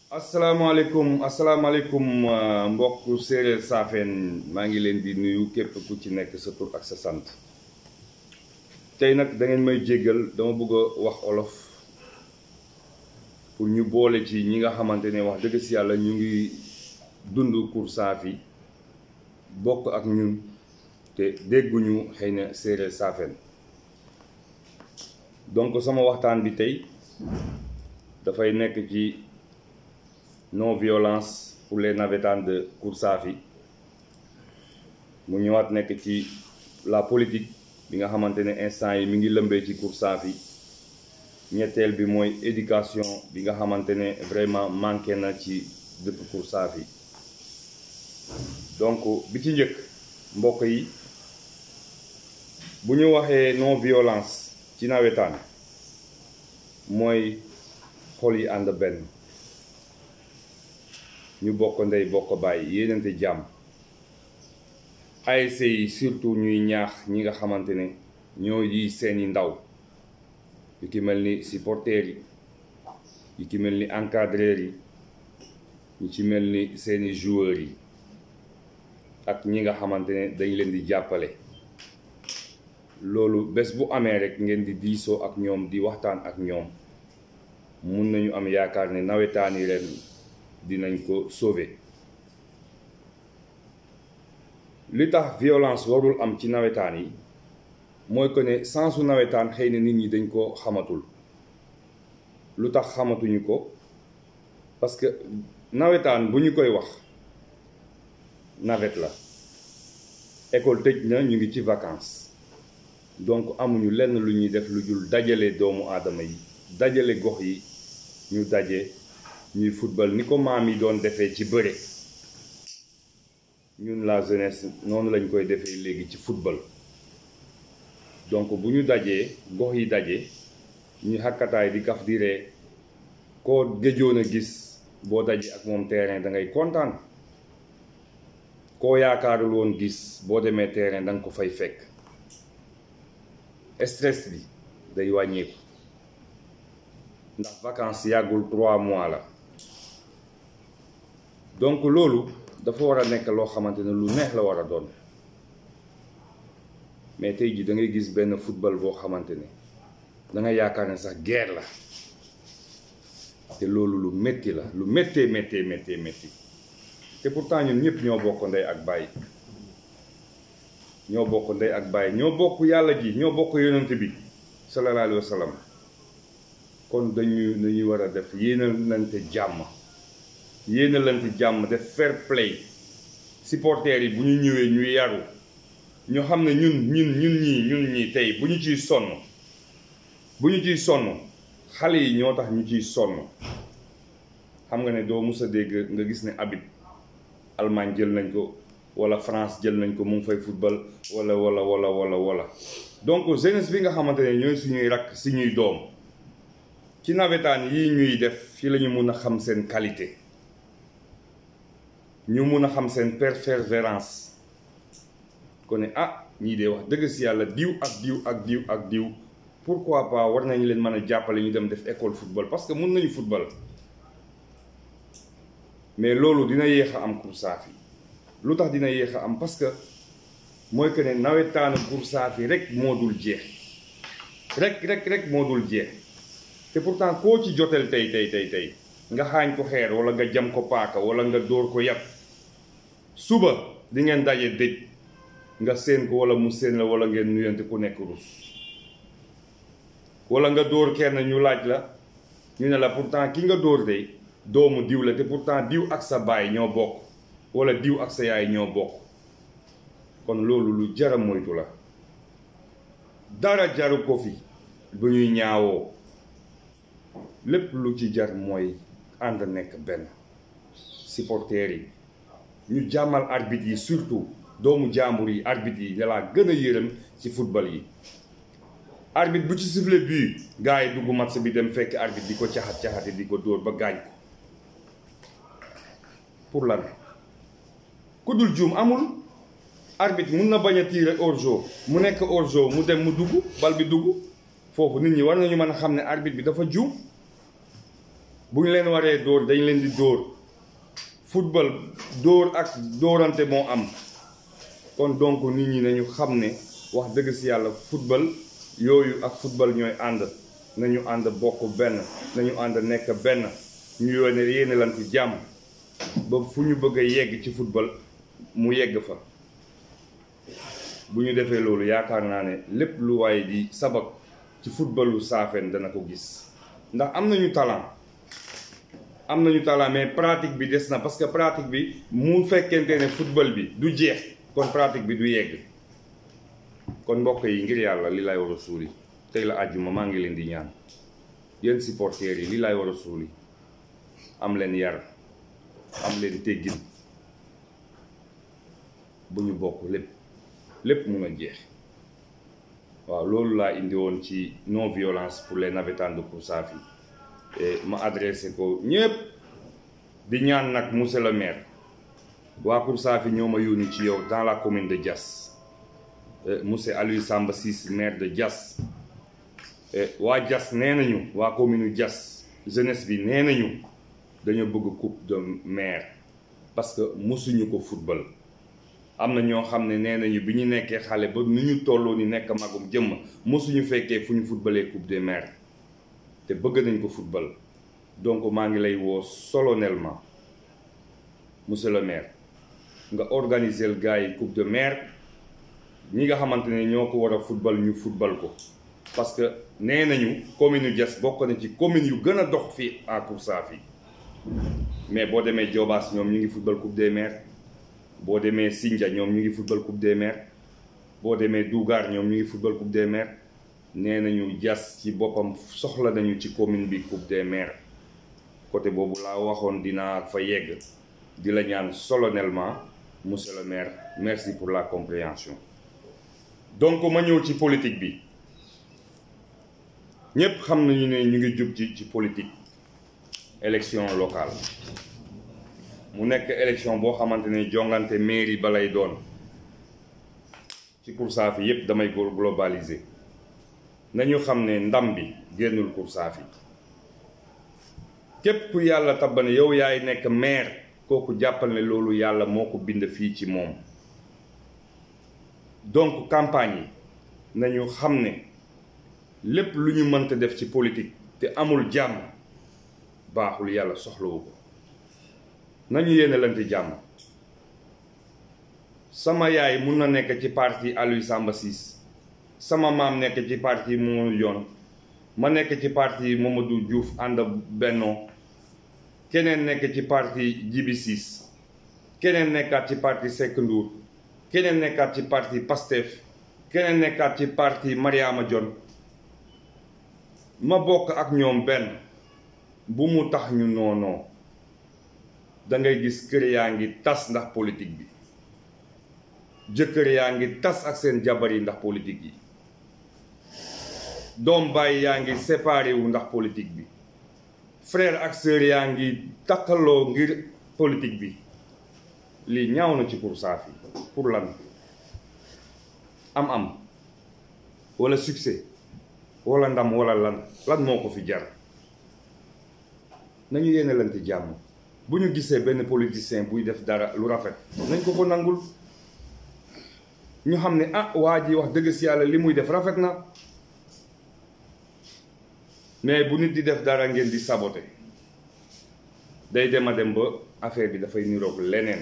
asalaamaaleykum asalaamaaleykum mbokk séeréer saafeen maa ngi leen di nuyu képp ku ci nekk sa tur ak sa sant tey nag da ngeen may jéggal dama bëgg a wax olof pour ñu boole ci ñi nga xamante ne wax dëgg si yàlla ñu ngi dund Cour Safi bokk ak ñun te dégguñu xëy na séeréer saafeen donc sama waxtaan bi tey dafay nekk ci non violence pour les navétanes de Cour Safi mu ñëwaat nekk ci la politique bi nga xamante ne instant yi mi ngi lëmbee ci Cour Safi ñetteel bi mooy éducation bi nga xamante ne vraiment manqué na ci dëkk Cour Safi donc bi ci njëkk mbokk yi bu ñu waxee non violence ci nawetaan mooy xol yi ànd benn ñu bokk ndey bokk bàyyi yéenante jàmm ASC yi surtout ñuy ñaax ñi nga xamante ne ñoo yi seeni ndaw yu ki mel ni supporters yi yu ki mel ni encadreurs yi ñu ci mel ni seeni joueurs yi ak ñi nga xamante ne dañ leen di jàppale loolu bés bu amee rek ngeen di diisoo ak ñoom di waxtaan ak ñoom mun nañu am yaakaar ne nawetaani ren dinañ ko sauver li tax violence warul am ci nawetaan yi mooy que ne sensu nawetaan xëy na nit ñi dañ ko xamatul lu tax xamatuñu ko parce que nawetaan bu ñu koy wax nawet la école tëj na ñu ngi ci vacances donc amuñu lenn lu ñuy def lu jul dajale doomu aadama yi dajale gox yi ñu daje ñuy football ni ko maam yi doon defee ci bëre ñun la jeunesse noonu lañ koy defee léegi ci football donc bu ñu dajee gox yi daje ñu xakkataay di kaf di ree koo géjoon a gis boo dajee ak moom terrain da ngay kontaan koo yaakaarul woon gis boo demee terrain da nga ko fay fekk stress bi day wàññeeku ndax vacances yàggul trois mois la donc loolu dafa war a nekk loo xamante ne lu neex la war a doon mais tey ji da ngay gis benn football boo xamante ne da nga yaakaar ne sax guerre la te loolu lu métti la lu méttee méttee méttee métti te pourtant ñun ñëpp ñoo bokk ndey ak bàyyi ñoo bokk ndey ak bàyyi ñoo bokk yàlla ji ñoo bokk yonent bi sallallahu alayhi wa sallam kon dañuy dañuy war a def yéenalante jàmm yéenalante jàmm def fair play supporters yi bu ñu ñëwee ñu yaru ñu xam ne ñun ñun ñun ñii ñun ñii tey bu ñu ciy sonn bu ñu ciy sonn xale yi ñoo tax ñu ciy sonn xam nga ne doo mus a dégg nga gis ne Habib Allemagne jël nañ ko wala France jël nañ ko mu ngi fay football wala wala wala wala wala donc jeunesse bi nga xamante ne ñooy suñuy rakk suñuy doom ci nawetaan yii ñuy def fii la ñu mun a xam seen qualité ñu mun a xam seen persévérance ko ne ah ñii de wax dëgg si yàlla diw ak diw ak diw ak diw pourquoi pas war nañu leen mën a jàppale ñu dem def école football parce que mun nañu football mais loolu dina yéex a am Cour Safi lu tax dina yéex a am parce que mooy que ne nawetaanu Cour Safi rek moo dul jeex rek rek rek moo dul jeex te pourtant koo ci jotel tey tey tey tey nga xaañ ko xeer wala nga jam ko paaka wala nga dóor ko yàpp suba di ngeen daje dëj nga séen ko wala mu séen la wala ngeen nuyante ku nekk rus wala nga dóor kenn ñu laaj la ñu ne la pourtant ki nga dóor de doomu diw la te pourtant diw ak sa baay ñoo bokk wala diw ak sa yaay ñoo bokk kon loolu lu jara moytu la dara jaru ko fi bu ñuy ñaawoo lépp lu ci jar mooy ànd nekk benn supporters yi ñu jàmmal arbitre yi surtout doomu jàmbur yi arbitre yi dalaa gën a yërëm ci football yi arbitre bu ci sifflet bii gars yi dugg match bi dem fekk arbitre di ko caxat caxati di ko dóor ba gaañ ko pour lan ku dul juum amul arbitre mun na bañ a tirer hors-jeu mu nekk hors-jeu mu dem mu dugg bal bi dugg foofu nit ñi war nañu mën a xam ne arbitre bi dafa juum bu ñu leen waree dóor dañ leen di dóor football dóor ak dóorante moo am kon donc nit ñi nañu xam ne wax dëgg si yàlla football yooyu ak football ñooy ànd nañu ànd bokk benn nañu ànd nekk benn ñu yónnee yéene lan ci jàmm ba fu ñu bëgg a yegg ci football mu yegg fa bu ñu defee loolu yaakaar naa ne lépp lu waaye di sabab ci footballu Saafeen dana ko gis ndax am nañu talent am nañu talent mais pratique bi des na parce que pratique bi mu fekkente ne football bi du jeex kon pratique bi du yegg kon mbokk yi ngir yàlla li lay war a suuli tey la àjjuma maa ngi leen di ñaan yéen supporters yi li lay war a suuli am leen yar am leen teggin bu ñu bokk lépp lépp mun a jeex waaw loolu laa indi woon ci non violence pour les navétanes de Kousafi ma adressé ko ñëpp di ñaan nag monsieur le maire waa Kousafi ñoo ma yónni ci yow dans la commune de Diass monsieur Aliou Samba Ciss maire de Diass waa Diass nee nañu waa commune Diass jeunesse bi nee nañu dañoo bëgg coupe de maire parce que mosuñu ko football am na ñoo xam ne nee nañu bi ñu nekkee xale ba nu ñu tolloo ni nekk magum jëmm mosuñu fekkee fu ñu footballee coupe des maires te bëgg nañ ko football donc maa ngi lay woo solennellement monsieur le maire nga organiser gars yi coupe de maire ñi nga xamante ne ñoo ko war a football ñu football ko parce que nee nañu commune Diass bokk na ci commune yu gën a dox fii à Kousafi mais boo demee Diobass ñoom ñu ngi football coupe des maires boo demee Sindia ñoom ñu ngi football coupe des maires boo demee Dougar ñoom ñu ngi football coupe des maires nee nañu Diass ci boppam soxla nañu ci commune bi coupe des maires côté boobu laa waxoon dinaa fa yegg di la ñaan solennellement monsieur le maire merci pour la compréhension donc ma ñëw ci politique bi ñépp xam nañu ne ñu ngi jub ci ci politique élection locale mu nekk élection boo xamante ne jongante mairie ba lay doon ci Kousafi yépp damay globaliser nañu xam ne ndam bi génnul Kousafi képp ku yàlla tabbane yow yaay nekk maire kooku jàppal ne loolu yàlla moo ko bind fii ci moom donc campagne yi nañu xam ne lépp lu ñu mënta def ci politique te amul jàmm baaxul yàlla soxlawu ko nañu yéenalante jàmm sama yaay mun na nekk ci parti Aliou Samba Ciss sama maam nekk ci parti Mamadou Dione ma nekk ci parti Mamadou Diouf ànd bennoo keneen nekk ci parti Djibi Ciss keneen nekkaat ci parti Seck Ndour keneen nekkaat ci parti Pastef keneen nekkaat ci parti Mariama Dione ma bokk ak ñoom benn bu mu tax ñu noonoo da ngay gis kër yaa ngi tas ndax politique bi jëkkër yaa ngi tas ak seen jabar yi ndax politique yi doom baay yaa ngi séparé wu ndax politique bi frère ak sœur yaa ngi takkaloo ngir politique bi lii ñaaw na ci Kousafi pour lan am am wala succès wala ndam wala lan lan moo ko fi jar nañu yéenalante jàmm bu ñu gisee benn politicien buy def dara lu rafet nañ ko ko nangul ñu xam ne ah waa ji wax dëgg si yàlla li muy def rafet na mais bu nit di def dara ngeen di saboter day dem a dem ba affaire bi dafay niroog leneen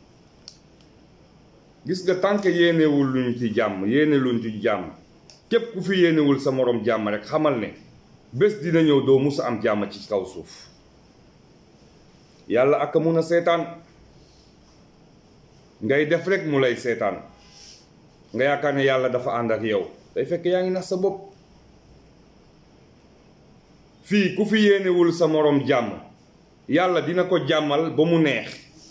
gis nga tànk yéenewul luñ ci jàmm yéene luñ ci jàmm képp ku fi yéenewul sa moroom jàmm rek xamal ne bés dina ñëw doo mus a am jàmm ci kaw suuf yàlla ak a mun a seetaan ngay def rek mu lay seetaan nga yaakaar ne yàlla dafa ànd ak yow day fekk yaa ngi nax sa bopp fii ku fi yéenewul sa moroom jàmm yàlla dina ko jàmmal ba mu neex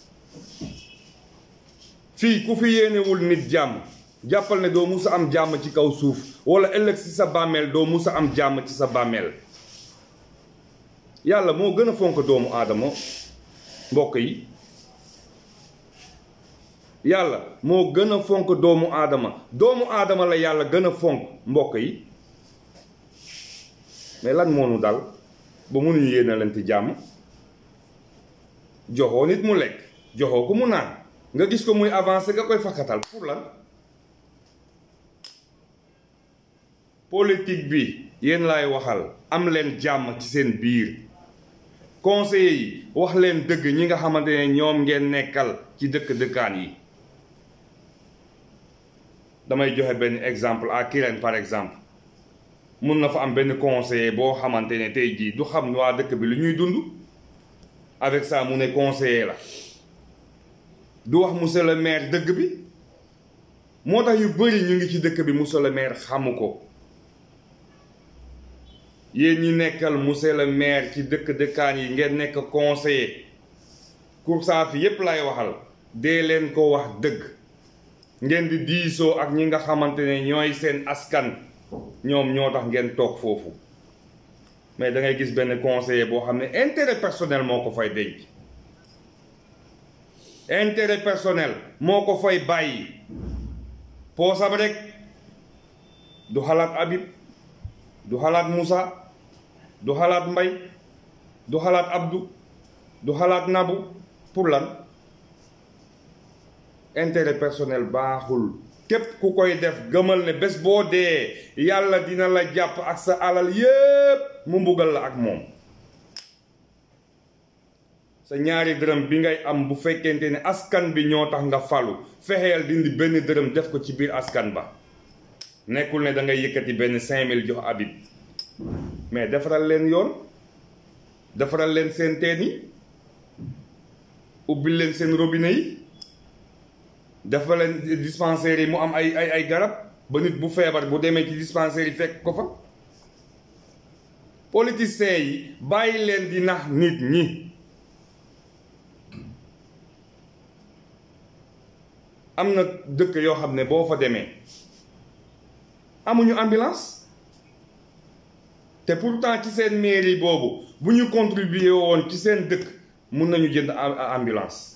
fii ku fi yéenewul nit jàmm jàppal ne doo musa am jàmm ci kaw suuf wala ëllëg ci sa bàmmeel doo musa am jàmm ci sa bàmmeel yàlla moo gën a fonk doomu aadama mbokk yi yàlla moo gën a fonk doomu aadama doomu aadama la yàlla gën a fonk mbokk yi mais lan moo nu dal ba mënuñu yéenalante jàmm joxoo nit mu lekk joxoo ko mu naan nga gis ko muy avancé nga koy fakkatal pour lan politique bi yéen laay waxal am leen jàmm ci seen biir conseillers yi wax leen dëgg ñi nga xamante ne ñoom ngeen nekkal ci dëkk dëkkaan yi damay joxe benn exemple à Kirène par exemple mun na fa am benn conseiller boo xamante ne tey jii du xam waa dëkk bi lu ñuy dund avec ça mu ne conseiller la du wax monsieur le maire dëgg bi moo tax yu bëri ñu ngi ci dëkk bi monsieur le maire xamu ko yéen ñi nekkal monsieur le maire ci dëkk dëkkaan yi ngeen nekk conseiller Koursaafi fi yépp lay waxal dee leen ko wax dëgg ngeen di diisoo ak ñi nga xamante ne ñooy seen askan ñoom ñoo tax ngeen toog foofu mais da ngay gis benn conseiller boo xam ne intérêt personnel moo ko fay denc intérêt personnel moo ko fay bàyyi poosam rek du xalaat Habib du xalaat Moussa du xalaat Mbay du xalaat Abdou du xalaat Nabu pour lan intérêt personnel baaxul képp ku koy def gëmal ne bés boo dee yàlla dina la jàpp ak sa alal yépp mu mbugal la ak moom sa ñaari dërëm bi ngay am bu fekkente ne askan bi ñoo tax nga falu fexeel dindi benn dërëm def ko ci biir askan ba nekkul ne da ngay yëkkati benn cinq mille jox Habib mais defaral leen yoon defaral leen seen teen yi ubbil leen seen robinet yi dafa leen dispensaire yi mu am ay ay ay garab ba nit bu feebar bu demee ci dispensaire yi fekk ko fa politiciens yi bàyyi leen di nax nit ñi am na dëkk yoo xam ne boo fa demee amuñu ambulance te pourtant ci seen mairie boobu bu ñu contribuer woon ci seen dëkk mun nañu jënd ambulance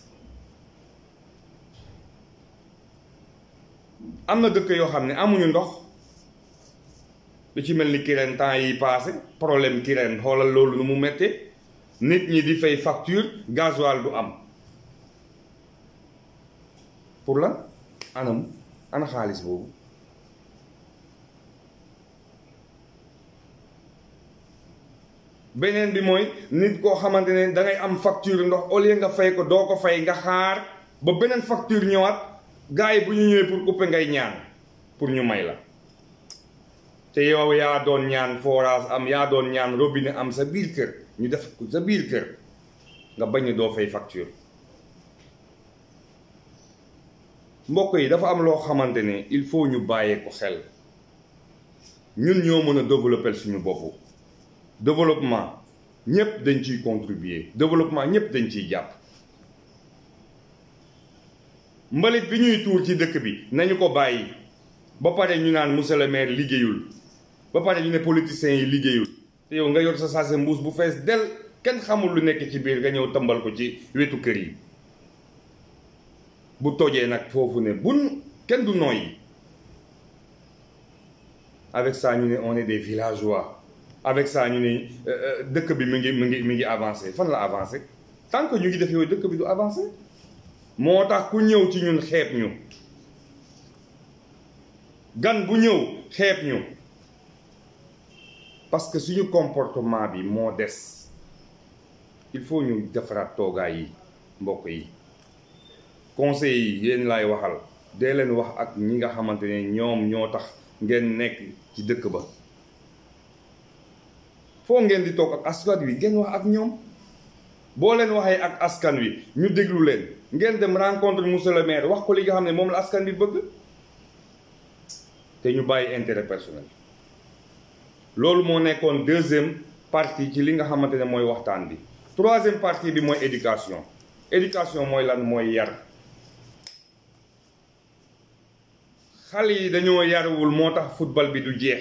am na dëkk yoo xam ne amuñu ndox lu ci mel ni Kirène temps yi passé problème Kirène xoolal loolu nu mu méttee nit ñi di fay facture gasoil du am pour lan anam ana xaalis boobu beneen bi mooy nit koo xamante ne da ngay am facture ndox au lieu nga fay ko doo ko fay nga xaar ba beneen facture ñëwaat gars yi bu ñu ñëwee pour couper ngay ñaan pour ñu may la te yow yaa doon ñaan forage am yaa doon ñaan robinet am sa biir kër ñu def ko sa biir kër nga bañ doo fay facture mbokk yi dafa am loo xamante ne il faut ñu bàyyee ko xel ñun ñoo mën a développer suñu bopp développement ñëpp dañ ciy contribuer développement ñëpp dañ ciy jàpp mbalit bi ñuy tuur ci dëkk bi nañu ko bàyyi ba pare ñu naan monsieur le maire liggéeyul ba pare ñu ne politiciens yi liggéeyul te yow nga yor sa saase mbuus bu fees del kenn xamul lu nekk ci biir nga ñëw tëmbal ko ci wetu kër yi bu tojee nag foofu ne bun kenn du nooyi avec ça ñu ne on est des villageois avec ça ñu ne dëkk bi mi ngi mi ngi mi ngi avancé fan la avancé tant que ñu ngi def yooyu dëkk bi du avancé moo tax ku ñëw ci ñun xeeb ñu gan bu ñëw xeeb ñu parce que suñu comportement bi moo des il faut ñu defaraat toogaay yi mbokk yi conseil yi yéen laay waxal dee leen wax ak ñi nga xamante ne ñoom ñoo tax ngeen nekk ci dëkk ba foo ngeen di toog ak askan wi ngeen wax ak ñoom boo leen waxee ak askan wi ñu déglu leen ngeen dem rencontre monsieur le maire wax ko li nga xam ne moom la askan wi bëgg te ñu bàyyi intérêt personnel loolu moo nekkoon deuxième partie ci li nga xamante ne mooy waxtaan bi troisième partie bi mooy éducation éducation mooy lan mooy yar xale yi dañoo yaruwul moo tax football bi du jeex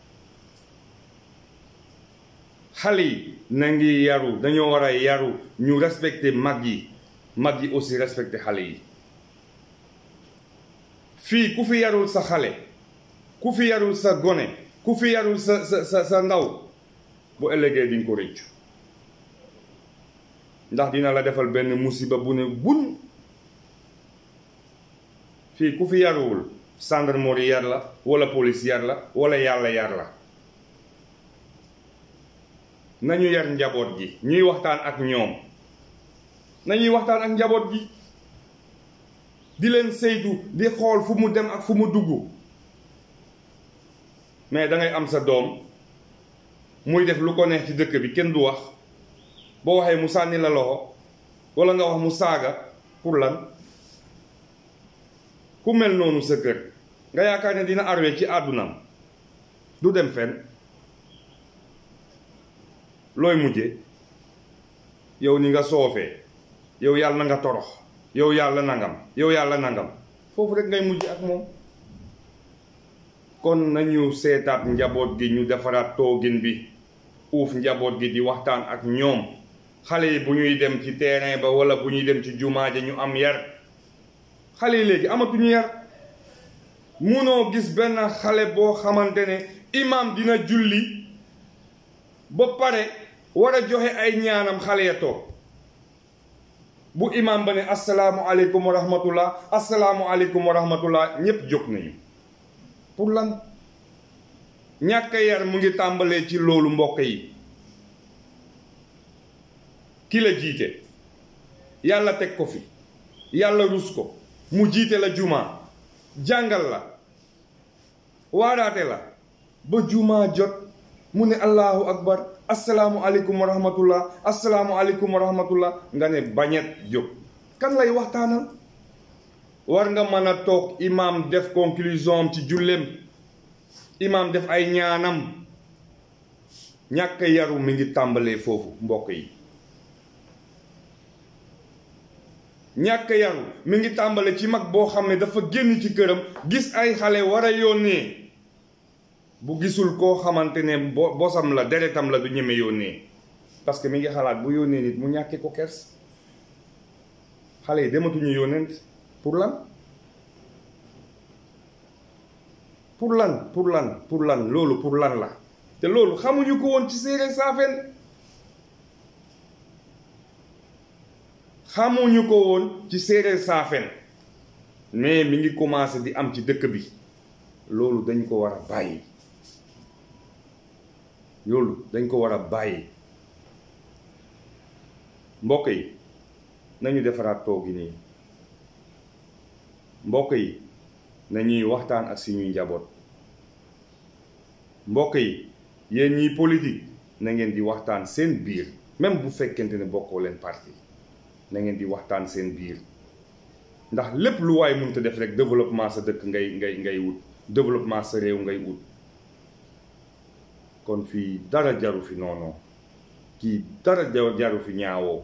xale yi na ngi yaru dañoo war a yaru ñu respecter mag yi mag yi aussi respecter xale yi fii ku fi yarul sa xale ku fi yarul sa gone ku fi yarul sa sa sa sa ndaw bu ëllëgee di nga ko rëccu ndax dina la defal benn musiba bu ne bun fii ku fi yaruwul gendarmerie yar la wala police yar la wala yàlla yar la nañu yar njaboot gi ñuy waxtaan ak ñoom nañuy waxtaan ak njaboot gi di leen saytu di xool fu mu dem ak fu mu dugg mais dangay am sa doom muy def lu ko neex ci dëkk bi kenn du wax boo waxee mu sànni la loxo walla nga wax mu saaga pour lan ku mel noonu sa kër nga yaakaar ne dina arwe ci àddunaam du dem fenn looy mujje yow ni nga soofee yow yàlla na nga torox yow yàlla nangam yow yàlla nangam foofu rek ngay mujj ak moom kon nañu seetaat njaboot gi ñu defaraat toogin bi uuf njaboot gi di waxtaan ak ñoom xale yi bu ñuy dem ci terrain ba wala bu ñuy dem ci jumaa ja ñu am yar xale yi léegi amatuñu yar munoo gis benn xale boo xamante ne imaam dina julli ba pare war a joxe ay ñaanam xale ya toog bu imaam ba ne asalaamualeykum wa rahmatullah asalaamualeykum wa rahmatullah ñépp jóg nañu pour lan ñàkk yar mu ngi tàmbalee ci loolu mbokk yi ki la jiite yàlla teg ko fi yàlla rus ko mu jiite la jumaa jàngal la waaraate la ba jumaa jot mu ne allahu akbar asalaamu aleykum wa rahmatullah asalaamu aleykum wa rahmatullah nga ne bañet jóg kan lay waxtaanal war nga mën a toog imaam def conclusion ci jullem imaam def ay ñaanam ñàkk yaru mi ngi tàmbalee foofu mbokk yi ñàkk yaru mi ngi tàmbale ci mag boo xam ne dafa génn ci këram gis ay xale war a yónnee bu gisul koo xamante ne bo bosam la deretam la du ñeme yónnee parce que mi ngi xalaat bu yónnee nit mu ñàkkee ko kers xale yi dematuñu yónnent pour lan pour lan pour lan pour lan loolu pour lan la te loolu xamuñu ko woon ci séeréer saafeen xamuñu ko woon ci séeréer saafeen mais mi ngi commencé di am ci dëkk bi loolu dañ ko war a bàyyi loolu dañ ko war a bàyyi mbokk yi nañu defaraat toogi nii mbokk yi nañuy waxtaan ak suñuy njaboot mbokk yi yéen ñiy politique na ngeen di waxtaan seen biir même bu fekkente ne bokkoo leen parti na ngeen di waxtaan seen biir ndax lépp lu waay mënta def rek développement sa dëkk ngay ngay ngay wut développement sa réew ngay wut kon fii dara jaru fi noonu kii dara jaru fi ñaawoo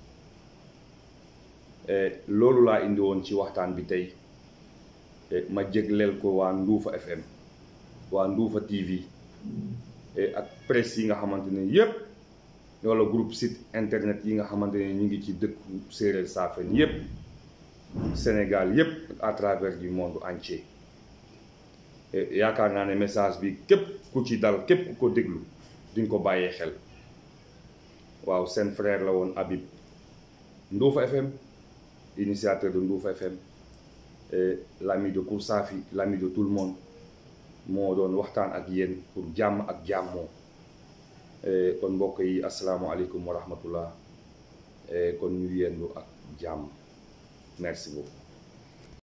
loolu laa indi woon ci waxtaan bi tey ma jégleel ko waa Nduufa FM waa Nduufa TV ak presse yi nga xamante ne yépp wala groupe site internet yi nga xamante ne ñu ngi ci dëkku séeréer saafen yépp Sénégal yépp à travers du monde entier yaakaar naa ne message bi képp ku ci dal képp ku ko déglu duñ ko bàyyee xel waaw seen frère la woon Habib Nduufa FM initiateur de Nduufa FM l'ami de Koursafi l'ami de tout le monde moo doon waxtaan ak yéen pour jàmm ak jàmmoo kon mbokk yi asalaamualeykum wa rahmatullah kon ñu yendu ak jàmm merci beaucoup